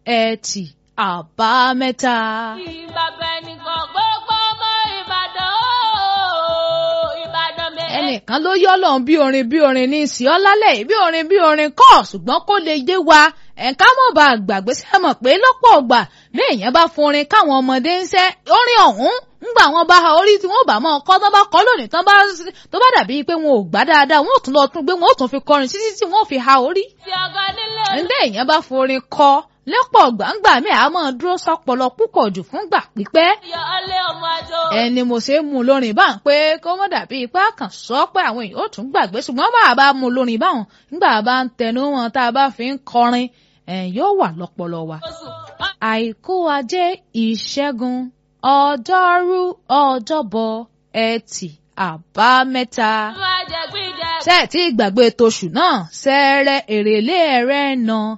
ẹtì àbámẹ́ta. ìbàbẹ̀ nìkan gbogbo ọmọ ìbàdàn ooo ìbàdàn mẹ́rẹ̀. ẹnìkan ló yọ́ lọ́n bí orin bí orin ní ìsì ọ́lálẹ̀ bí orin bí orin kọ́ ṣùgbọ́n kó lè yé wa ẹ̀ka mọ̀ bá gbàgbé sí ẹ mọ̀ pé lọ́pọ̀ ọgbà bí èèyàn bá forin káwọn ọmọdé ń ṣẹ́ orin ọ̀hún ńgbà wọn bá ha orí tí wọn bá mọ ọkọ tán bá kọ lónìí tán bá tó bá dàbí pé wọn ò gbá dáadáa wọn ò tún lọ tún gbé wọn ò tún fi kọrin títí tí wọn ò fi ha orí. fi ọgọ nílé ǹdẹ́ èèyàn bá forin kọ lẹ́pọ̀ gbàǹgbà mi àá máa dúró sọpọlọ púpọ̀ jù fúngbà pípẹ́ olùyọ ọlẹ ọmọ àjọ. ẹni mo ṣe ń mú lórin báwọn pé kó mọ́ dàbí ipá kan sọ pé àwọn èèyàn ó tún gbàgbé ṣùgbọ́n bá a bá mú lórin báwọn nígbà bá ń tẹnu wọn tá a bá fi ń kọrin ẹ̀ yóò wà lọ́pọlọ wa. oṣù àìkú ajé ìṣẹ́gun ọjọ́rú ọjọ́bọ̀ ẹtì àbámẹ́ta. ọmọ àjẹgbíjẹ. ṣé ẹ̀ tí gbàgbé toṣù náà ṣẹ́ẹ́rẹ́ èrèlé ẹ̀rẹ́ náà